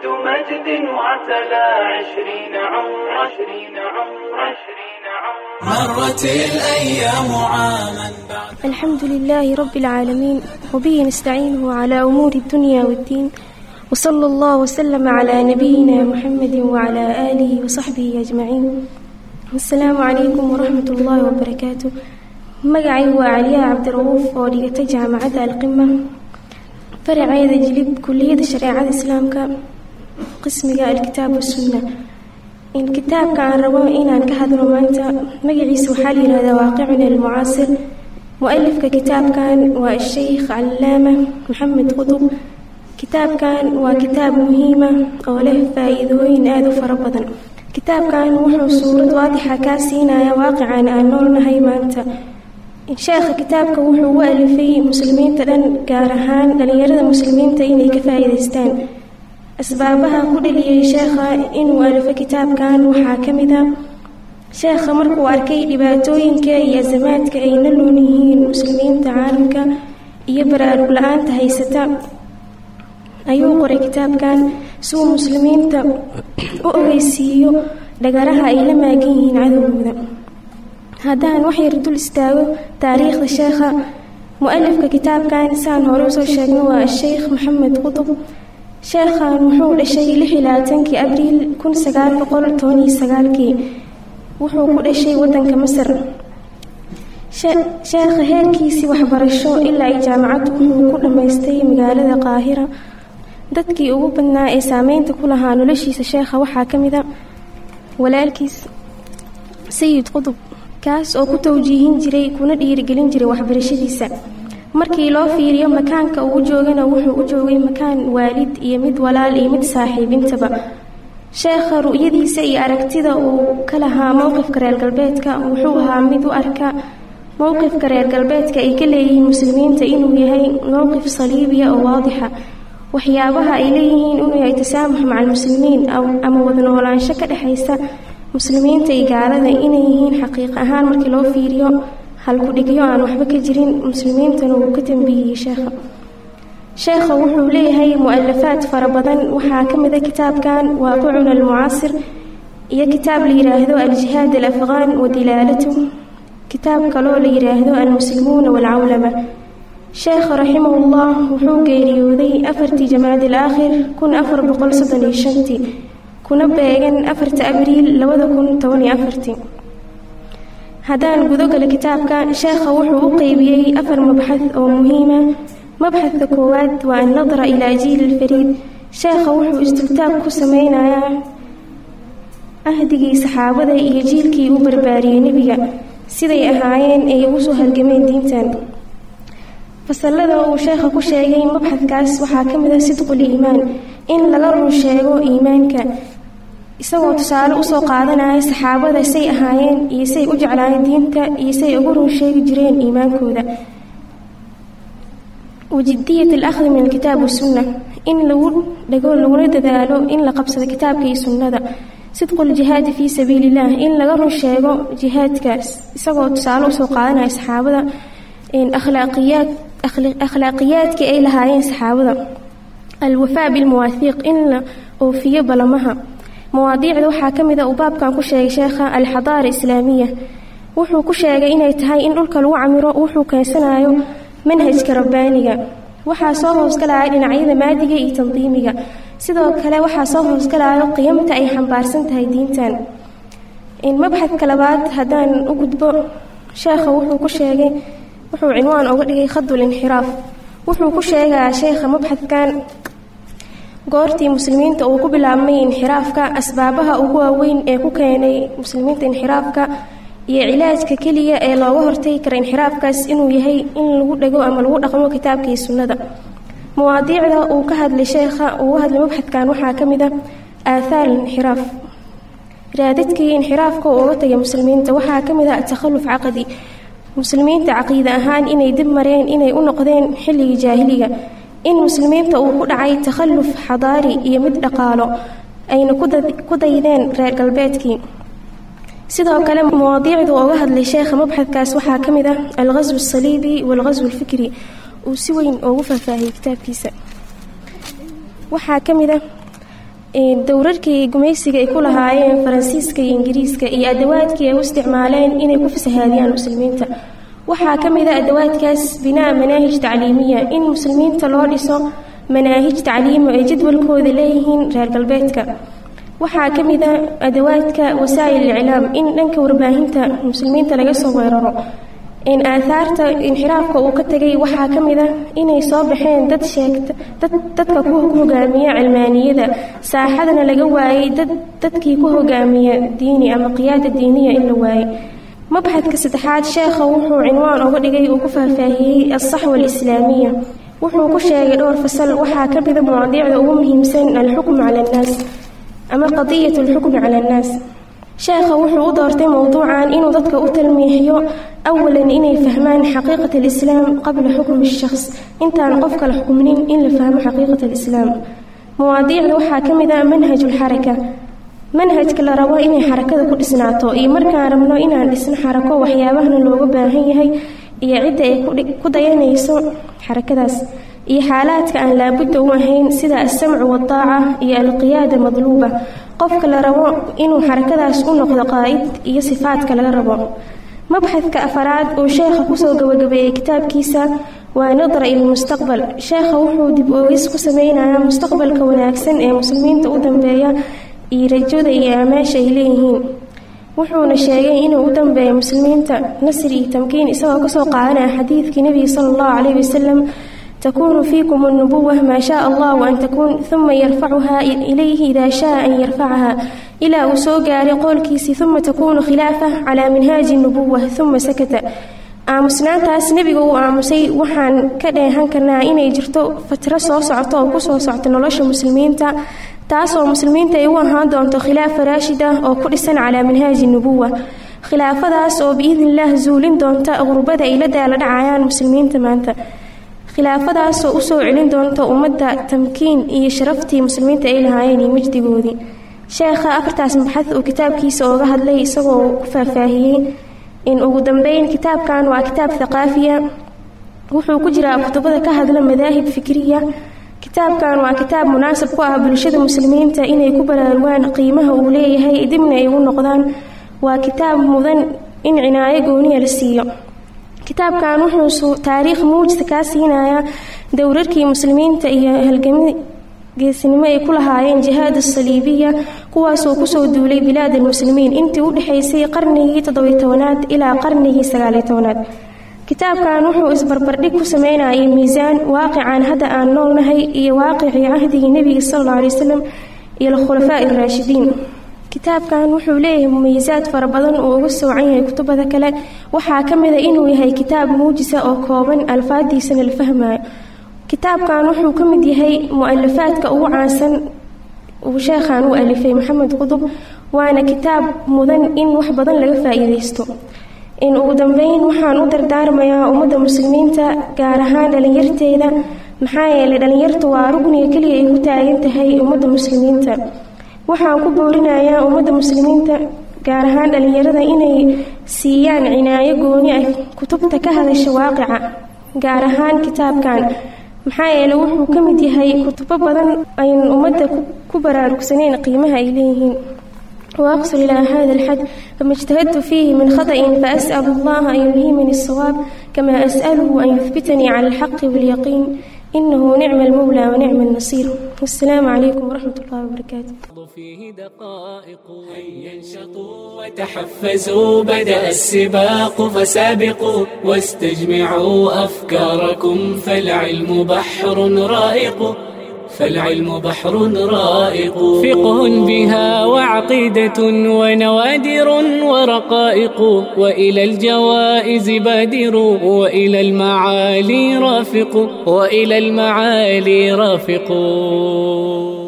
مجد مجد وعتلى عشرين عمر عشرين عمر عشرين عمر مرت الأيام عاما بعد الحمد لله رب العالمين وبه نستعينه على أمور الدنيا والدين وصلى الله وسلم على نبينا محمد وعلى آله وصحبه أجمعين السلام عليكم ورحمة الله وبركاته magacay waa caliyaa cabdirauuf oo dhigata jaamacadda alqima faraceeda jilib kuliyada shareecada islaamka qismiga alkitaab wasunna in kitaabka aan rabo inaan ka hadlo maanta magaciisa waxaa la yihahdaa waaqicuna almucaasir mu-alifka kitaabkan waa sheikh callaama maxamed qudub kitaabkan waa kitaab muhiima oo leh faa-iidooyin aada u fara badan kitaabkan wuxuu suurad waadixa kaa siinaya waaqican aan noolnahay maanta sheekha kitaabka wuxuu u alifay muslimiinta dhan gaar ahaan dhalinyarada muslimiinta inay ka faa-iideystaan asbaabaha ku dhaliyay sheekha inuu alifo kitaabkan waxaa ka mid a sheekha markuu arkay dhibaatooyinka iyo asamaadka ay la nool yihiin muslimiinta caalamka iyo baraarug la-aanta haysata ayuu qoray kitaabkan si uu muslimiinta u ogeysiiyo dhagaraha ay la maagan yihiin cadowgooda haddaan wax yar dul istaago taariikhda sheekha mu-alifka kitaabkan saan hore usoo sheegno waa sheikh maxamed qudub sheekhan wuxuu dhashay lix iyo labaatankii abriil kun sagaal boqol toban iyo sagaalkii wuxuu ku dhashay wadanka masar sheekha heerkiisii waxbarasho ilaa ay jaamacaddu wuxuu ku dhammaystay magaalada qaahira dadkii ugu badnaa ee saameynta ku lahaa noloshiisa sheekha waxaa ka mid a walaalkiis sayid qudub kaas oo ku tawjiihin jiray kuna dhiirigelin jiray waxbarashadiisa markii loo fiiriyo makaanka uu joogana wuxuu u joogay makaan waalid iyo mid walaal iyo mid saaxiibintaba sheekha ru'yadiisa iyo aragtida uu ka lahaa mowqifka reer galbeedka wuxuu ahaa mid u arka mowqifka reer galbeedka ay ka leeyihiin muslimiinta inuu yahay mowqif saliibiya oo waadixa waxyaabaha ay leeyihiin inuu yahay tasaamux maca almuslimiin ama wada noolaansho ka dhexaysa muslimiinta iyo gaalada inay yihiin xaqiiq ahaan markii loo fiiriyo halku-dhigyo aan waxba ka jirin muslimiintana uu ka tambiyiyey sheekha sheekha wuxuu leeyahay mu-alafaad fara badan waxaa ka mid a kitaabkan waaqicuna almucaasir iyo kitaab la yidhaahdo aljihaad alafqaan wa dilaalatu kitaab kaloo la yidhaahdo almuslimuuna waalcawlama sheekha raximahullah wuxuu geeriyooday afartii jamaacad alaakhir kun afar boqol soddon iyo shantii kuna beegan afarta abriil labada kun toban iyo afartii haddaan gudogala kitaabka sheekha wuxuu u qeybiyey afar mabxad oo muhiima mabxadka koowaad waa annadra ilaa jiil alfariid sheekha wuxuu istiltaab ku sameynayaa ahdigii saxaabada iyo jiilkii u barbaariyey nebiga siday ahaayeen ay ugu soo halgameen diintan fasalada uu sheekha ku sheegay mabxadkaas waxaa ka mid ah sidqul iimaan in laga run sheego iimaanka isagoo tusaale usoo qaadanaya saxaabada say ahaayeen iyo say u jeclaayeen diinta iyo say ugu run sheegi jireen iimaankooda wajidiyat alakhdi min alkitaab wasunna in lagu dhego laguna dadaalo in la qabsado kitaabka iyo sunnada sidqu ljihaadi fii sabiili illah in laga run sheego jihaadkaas isagoo tusaale usoo qaadanaya saxaabada akhlaaqiyaad akhlaaqiyaadkii ay lahaayeen saxaabada alwafaa bilmawaahiiq in la oofiyo balamaha mawaadiicda waxaa ka mid a uu baabkan ku sheegay sheekha alxadaara islaamiya wuxuu ku sheegay inay tahay in dhulka lagu camiro wuxuu keensanayo manhajka rabbaaniga waxaa soo hoosgalaya dhinacyada maadiga iyo tandiimiga sidoo kale waxaa soo hoosgalayo qiyamta ay xambaarsan tahay diintan mabxadka labaad haddaan u gudbo sheekha wuxuu ku sheegay wuxuu cinwaan uga dhigay khadul inxiraaf wuxuu ku sheegayaa sheekha mabxadkan goortii muslimiinta uu ku bilaabmay inxiraafka asbaabaha ugu waaweyn ee ku keenay muslimiinta inxiraafka iyo cilaajka keliya ee looga hortagi kara inxiraafkaas inuu yahay in lagu dhego ama lagu dhaqmo kitaabka iyo sunnada mawaadiicda uu ka hadlay sheekha uu hadlay mabxadkan waxaa ka mid a aathaar inxiraaf raadadkii inxiraafka uu uga tagay muslimiinta waxaa ka mid a takhalluf caqadi muslimiinta caqiide ahaan inay dib mareen inay u noqdeen xilligii jaahiliga in muslimiinta uu ku dhacay takhalluf xadaari iyo mid dhaqaalo ayna ku daydeen reer galbeedkii sidoo kale mawaadiicdu uga hadlay sheekha mabxadkaas waxaa ka mid ah alghaswu asaliibi waalghaswu alfikri uu si weyn ugu faahfaahiyey kitaabkiisa waxaa ka mid ah dowrarkii gumaysiga ay ku lahaayeen faransiiska iyo ingiriiska iyo adawaadkii ay u isticmaaleen inay ku fasahaadiyaan muslimiinta waxaa ka mid a adawaadkaas binaa manaahij tacliimiya in muslimiinta loo dhiso manaahij tacliimo ay jadwalkooda leeyihiin reer galbeedka waxaa ka mid a adawaadka wasaa'il iclaam in dhanka warbaahinta muslimiinta laga soo weeraro in aathaarta inxiraafka uu ka tegay waxaa ka mid a inay soo baxeen dad sheegta dad dadka ku hogaamiya cilmaaniyada saaxadana laga waayey dad dadkii ku hogaamiya diini ama qiyaada diiniya in la waayey mabxadka saddexaad sheekha wuxuu cinwaan uga dhigay uu ku faahfaahiyey alsaxwa alislaamiya wuxuu ku sheegay dhowr fasal waxaa ka mida mawaadiicda ugu muhiimsan alxukmu cala annaas ama qadiyat alxukmi cala annaas sheekha wuxuu u doortay mowduucan inuu dadka u talmiixiyo awalan inay fahmaan xaqiiqat alislaam qabla xukmi shakhs intaan qofka la xukminin in la fahmo xaqiiqat alislaam mawaadiicda waxaa ka mid ah manhajulxaraka manhajka la rabo inay xarakada ku dhisnaato iyo markaan rabno inaan dhisno xarako waxyaabahana looga baahan yahay iyo cidda ay ku dayanayso xarakadaas iyo xaalaadka aan laabudda u ahayn sida alsamcu waddaaca iyo alqiyaada madluuba qofka la rabo inuu xarakadaas u noqdo qaa'id iyo sifaadka laga rabo mabxadka afaraad uu sheekha kusoo gabagabeeyey kitaabkiisa waa nadra ilmustaqbal sheekha wuxuu dib oogis ku sameynayaa mustaqbalka wanaagsan ee muslimiinta u dambeeya iyo rajada iyo aamaasha ay leeyihiin wuxuuna sheegay inuu u dambeeyo muslimiinta nasri iyo tamkiin isagoo kasoo qaadanaya xadiidkii nebiga sala allahu calayhi wasalam تكون فيكم النبوة ما شاء الله أن تكون ثم يرفعها إليه إذا شاء أن يرفعها إلى وسوغار قولكيسي ثم تكون خلافة على منهاج النبوة ثم سكت aamusnaantaas nebiga uu aamusay waxaan ka dheehan karnaa inay jirto fatro soo socoto oo kusoo socto nolosha muslimiinta taasoo muslimiinta ay u ahaan doonto khilaafa raashid ah oo ku dhisan calaa manhaaji nubuwa khilaafadaas oo biidnillaah zuulin doonta qurbada ay la daala dhacayaan muslimiinta maanta khilaafadaasoo usoo celin doonta ummadda tamkiin iyo sharaftii muslimiinta ay lahaayeen iyo majdigoodii sheekha afartaas maxad uu kitaabkiisa ooga hadlay isagoo uu ku faahfaahiyey in ugu dambeyn kitaabkan waa kitaab thaqaafiya wuxuu ku jiraa kutubada ka hadla madaahib fikriya kitaabkan waa kitaab munaasab ku ah bulshada muslimiinta inay ku baraarugaan qiimaha uu leeyahay dibna ay ugu noqdaan waa kitaab mudan in cinaayo gooniya la siiyo kitaabkan wuxuu taariikh muujisa kaa siinayaa dowrarkii muslimiinta iyo halgami geesinimo ay ku lahaayeen jihaad asaliibiya kuwaasoo kusoo duulay bilaad almuslimiin intii u dhexaysay qarnigii toddobiy tobanaad ilaa qarnigii sagaaliy tobanaad kitaabkan wuxuu isbarbardhig ku sameynayay miisaan waaqican hadda aan noolnahay iyo waaqicii cahdigii nebiga sal alla alay wasalam iyo alkhulafaa'i araashidiin kitaabkan wuxuu leeyahay mumayisaad fara badan uu uga soocan yahay kutubada kale waxaa ka mid a inuu yahay kitaab muujisa oo kooban alfaadiisana la fahmayo kitaabkan wuxuu ka mid yahay mu-alafaadka ugu caansan uu sheekhan u alifay maxamed qudub waana kitaab mudan in wax badan laga faa-iideysto in ugu dambeyn waxaan u dardaarmayaa ummadda muslimiinta gaar ahaan dhalinyarteeda maxaa yeelay dhalinyartu waa rugniga keliya ay ku taagan tahay ummadda muslimiinta waxaan ku boorinayaa ummadda muslimiinta gaar ahaan dhalinyarada inay siiyaan cinaayo gooni ah kutubta ka hadasha waaqica gaar ahaan kitaabkan maxaa yeeley wuxuu ka mid yahay kutubo badan aynan ummadda ku baraarugsaneyn qiimaha ay leeyihiin وأقصر إلى هذا الحد فما اجتهدت فيه من خطأ فأسأل الله أن يلهمني الصواب كما أسأله أن يثبتني على الحق واليقين إنه نعم المولى ونعم النصير والسلام عليكم ورحمة الله وبركاته فيه دقائق هيا انشطوا وتحفزوا بدأ السباق فسابقوا واستجمعوا أفكاركم فالعلم بحر رائق فالعلم بحر رائق فقه بها وعقيدة ونوادر ورقائق وإلى الجوائز بادر وإلى المعالي رافق وإلى المعالي رافق